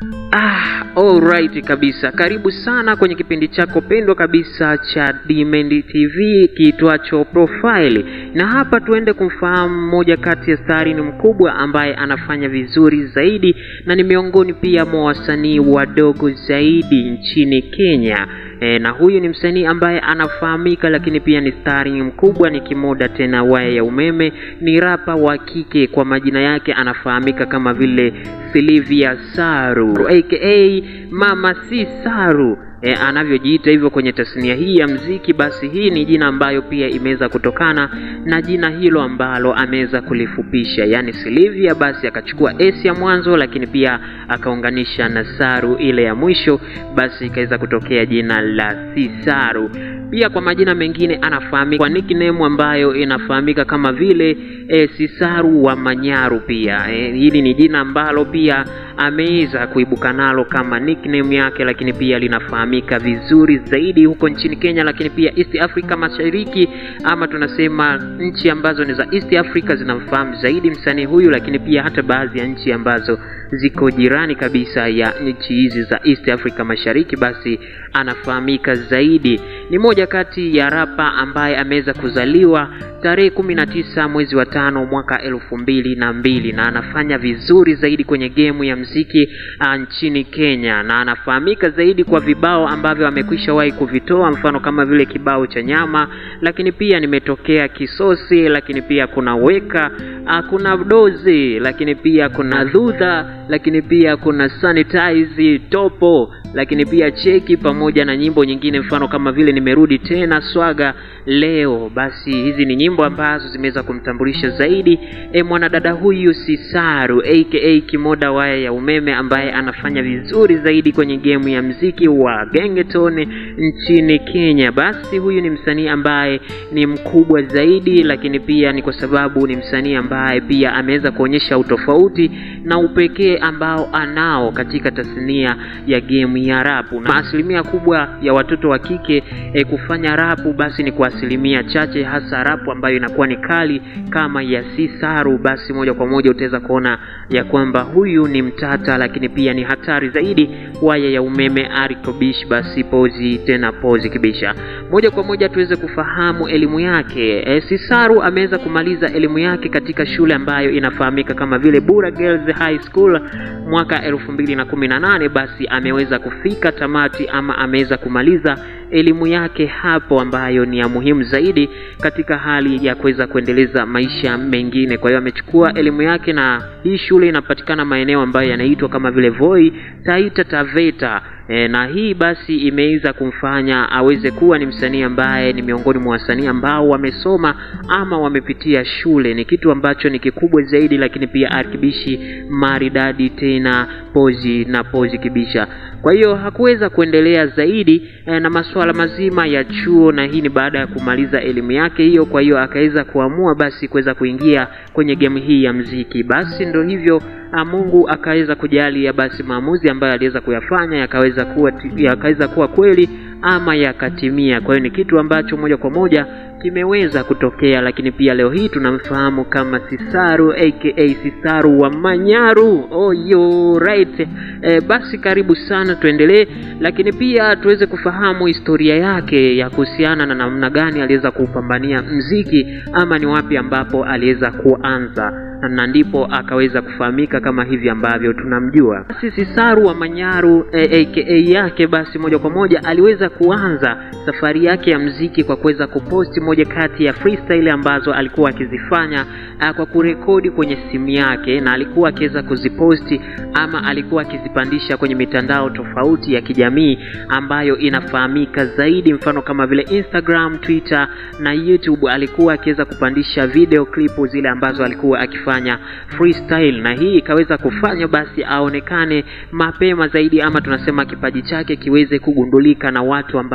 Ah, alright kabisa. Karibu sana kwenye kipindi chako pendwa kabisa cha Demand TV kiitwacho Profile, na hapa tuende kumfahamu mmoja kati ya stari ni mkubwa ambaye anafanya vizuri zaidi na ni miongoni pia mwa wasanii wadogo zaidi nchini Kenya. E, na huyu ni msanii ambaye anafahamika lakini pia ni stari mkubwa, ni kimoda tena waya ya umeme, ni rapa wa kike. Kwa majina yake anafahamika kama vile Silvia Saru aka Mama Si Saru e, anavyojiita hivyo kwenye tasnia hii ya mziki. Basi hii ni jina ambayo pia imeweza kutokana na jina hilo ambalo ameweza kulifupisha, yaani Silvia, basi akachukua S ya mwanzo, lakini pia akaunganisha na Saru ile ya mwisho, basi ikaweza kutokea jina la Sisaru. Pia kwa majina mengine anafahamika kwa nickname ambayo inafahamika kama vile e, Sisaru wa Manyaru. Pia e, hili ni jina ambalo pia ameweza kuibuka nalo kama nickname yake, lakini pia linafahamika vizuri zaidi huko nchini Kenya, lakini pia East Africa Mashariki, ama tunasema nchi ambazo ni za East Africa zinamfahamu zaidi msanii huyu, lakini pia hata baadhi ya nchi ambazo ziko jirani kabisa ya nchi hizi za East Africa Mashariki, basi anafahamika zaidi. Ni moja kati ya rapa ambaye ameweza kuzaliwa tarehe kumi na tisa mwezi wa tano mwaka elfu mbili na mbili na anafanya vizuri zaidi kwenye gemu ya mziki uh, nchini Kenya, na anafahamika zaidi kwa vibao ambavyo amekwisha wahi kuvitoa, mfano kama vile kibao cha nyama, lakini pia nimetokea kisosi, lakini pia kuna weka uh, kuna dozi, lakini pia kuna dhudha, lakini pia kuna sanitize topo lakini pia cheki pamoja na nyimbo nyingine mfano kama vile nimerudi tena swaga leo. Basi hizi ni nyimbo ambazo zimeweza kumtambulisha zaidi e, mwanadada huyu Sisaru aka Kimoda waya ya umeme ambaye anafanya vizuri zaidi kwenye gemu ya mziki wa gengeton nchini Kenya. Basi huyu ni msanii ambaye ni mkubwa zaidi, lakini pia ni kwa sababu ni msanii ambaye pia ameweza kuonyesha utofauti na upekee ambao anao katika tasnia ya gemu ya rapu na asilimia kubwa ya watoto wa kike e, kufanya rapu basi ni kwa asilimia chache, hasa rapu ambayo inakuwa ni kali kama ya Sisaru. Basi moja kwa moja utaweza kuona ya kwamba huyu ni mtata, lakini pia ni hatari zaidi. Waya ya umeme arikobish, basi pozi tena pozi kibisha. Moja kwa moja tuweze kufahamu elimu yake. E, Sisaru ameweza kumaliza elimu yake katika shule ambayo inafahamika kama vile Bura Girls High School mwaka elfu mbili na kumi na nane. Basi ameweza kufika tamati ama ameweza kumaliza elimu yake hapo, ambayo ni ya muhimu zaidi katika hali ya kuweza kuendeleza maisha mengine. Kwa hiyo amechukua elimu yake, na hii shule inapatikana maeneo ambayo yanaitwa kama vile Voi, Taita Taveta. E, na hii basi imeweza kumfanya aweze kuwa ni msanii ambaye ni miongoni mwa wasanii ambao wamesoma ama wamepitia shule. Ni kitu ambacho ni kikubwa zaidi, lakini pia arkibishi maridadi tena pozi na pozi kibisha. Kwa hiyo hakuweza kuendelea zaidi e, na masuala mazima ya chuo, na hii ni baada ya kumaliza elimu yake hiyo. Kwa hiyo akaweza kuamua basi kuweza kuingia kwenye game hii ya mziki. Basi ndo hivyo Mungu akaweza kujalia basi maamuzi ambayo aliweza kuyafanya yakaweza kuwa yakaweza kuwa kweli ama yakatimia. Kwa hiyo ni kitu ambacho moja kwa moja kimeweza kutokea, lakini pia leo hii tunamfahamu kama Sisaru aka Sisaru wa Manyaru. Oh, yo, right. E, basi karibu sana tuendelee, lakini pia tuweze kufahamu historia yake ya kuhusiana na namna gani aliweza kuupambania mziki ama ni wapi ambapo aliweza kuanza na ndipo akaweza kufahamika kama hivi ambavyo tunamjua. Basi Sisaru wa Manyaru e, aka yake basi moja kwa moja aliweza kuanza safari yake ya mziki kwa kuweza kuposti moja kati ya freestyle ambazo alikuwa akizifanya kwa kurekodi kwenye simu yake, na alikuwa akiweza kuziposti ama alikuwa akizipandisha kwenye mitandao tofauti ya kijamii ambayo inafahamika zaidi, mfano kama vile Instagram, Twitter na YouTube. Alikuwa akiweza kupandisha video klipu zile ambazo alikuwa akifanya freestyle, na hii ikaweza kufanya basi aonekane mapema zaidi, ama tunasema kipaji chake kiweze kugundulika na watu ambao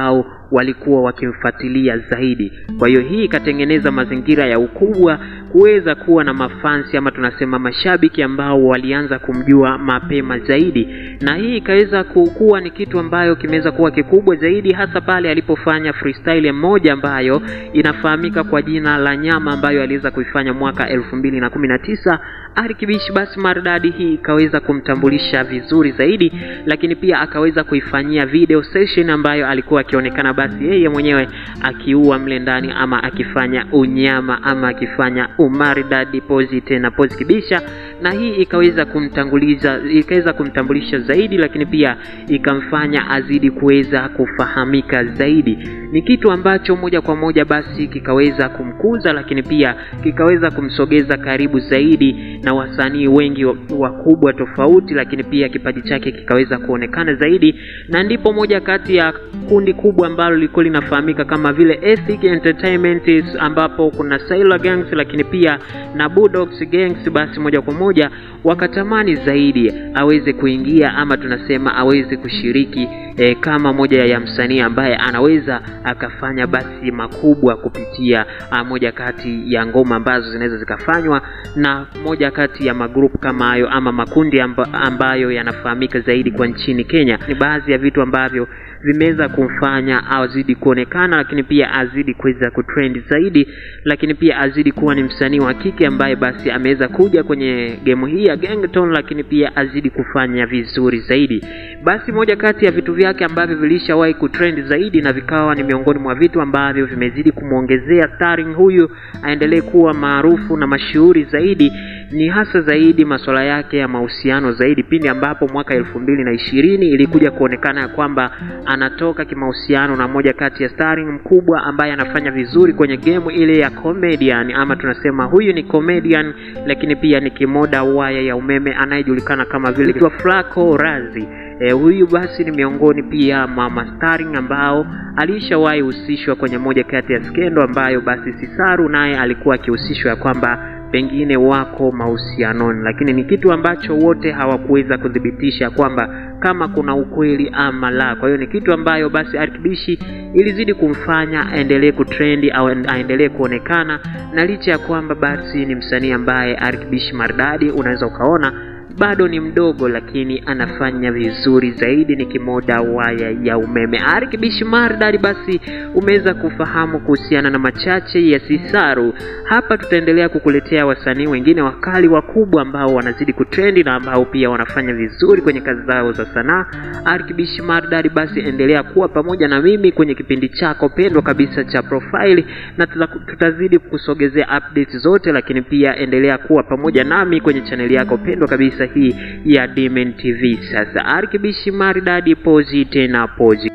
walikuwa wakimfuatilia zaidi. Kwa hiyo hii ikatengeneza mazingira ya ukubwa kuweza kuwa na mafansi ama tunasema mashabiki ambao walianza kumjua mapema zaidi, na hii ikaweza kuwa ni kitu ambayo kimeweza kuwa kikubwa zaidi, hasa pale alipofanya freestyle moja ambayo inafahamika kwa jina la Nyama, ambayo aliweza kuifanya mwaka elfu mbili na kumi na tisa. Arikibishi basi maridadi hii ikaweza kumtambulisha vizuri zaidi, lakini pia akaweza kuifanyia video session ambayo alikuwa akionekana basi yeye mwenyewe akiua mle ndani ama akifanya unyama ama akifanya umaridadi pozi tena pozi kibisha, na hii ikaweza kumtanguliza ikaweza kumtambulisha zaidi, lakini pia ikamfanya azidi kuweza kufahamika zaidi. Ni kitu ambacho moja kwa moja basi kikaweza kumkuza, lakini pia kikaweza kumsogeza karibu zaidi na wasanii wengi wakubwa tofauti, lakini pia kipaji chake kikaweza kuonekana zaidi, na ndipo moja kati ya kundi kubwa ambalo lilikuwa linafahamika kama vile Ethic Entertainment, ambapo kuna Sailor Gangs, lakini pia na Bulldogs Gangs, basi moja kwa moja wakatamani zaidi aweze kuingia ama tunasema aweze kushiriki e, kama moja ya msanii ambaye anaweza akafanya basi makubwa kupitia a, moja kati ya ngoma ambazo zinaweza zikafanywa na moja kati ya magrupu kama hayo ama makundi amba, ambayo yanafahamika zaidi kwa nchini Kenya. Ni baadhi ya vitu ambavyo vimeweza kumfanya azidi kuonekana, lakini pia azidi kuweza kutrend zaidi, lakini pia azidi kuwa ni msanii wa kike ambaye basi ameweza kuja kwenye gemu hii ya Gengeton, lakini pia azidi kufanya vizuri zaidi. Basi moja kati ya vitu vyake ambavyo vilishawahi kutrend zaidi na vikawa ni miongoni mwa vitu ambavyo vimezidi kumwongezea starring huyu aendelee kuwa maarufu na mashuhuri zaidi ni hasa zaidi masuala yake ya mahusiano zaidi, pindi ambapo mwaka elfu mbili na ishirini ilikuja kuonekana ya kwamba anatoka kimahusiano na moja kati ya starring mkubwa ambaye anafanya vizuri kwenye gemu ile ya comedian, ama tunasema huyu ni comedian, lakini pia ni kimoda waya ya umeme anayejulikana kama vile Flaco Razi. E, huyu basi ni miongoni pia mwa mastaring ambao alishawahi husishwa kwenye moja kati ya skendo ambayo basi Sisaru naye alikuwa akihusishwa ya kwamba pengine wako mahusianoni, lakini ni kitu ambacho wote hawakuweza kuthibitisha kwamba kama kuna ukweli ama la. Kwa hiyo ni kitu ambayo basi Arkibishi ilizidi kumfanya aendelee kutrendi au aendelee kuonekana, na licha ya kwamba basi ni msanii ambaye Arkibishi Maridadi unaweza ukaona bado ni mdogo lakini anafanya vizuri zaidi, ni kimoda waya ya umeme. Arikibishi Maridadi, basi umeweza kufahamu kuhusiana na machache ya Sisaru. Hapa tutaendelea kukuletea wasanii wengine wakali wakubwa ambao wanazidi kutrendi na ambao pia wanafanya vizuri kwenye kazi zao za sanaa. Arikibishi Maridadi, basi endelea kuwa pamoja na mimi kwenye kipindi chako pendwa kabisa cha Profile, na tutazidi kusogezea updates zote, lakini pia endelea kuwa pamoja nami kwenye chaneli yako pendwa kabisa hii ya Dimen TV. Sasa Arikibishi Maridadi, pozi tena pozi.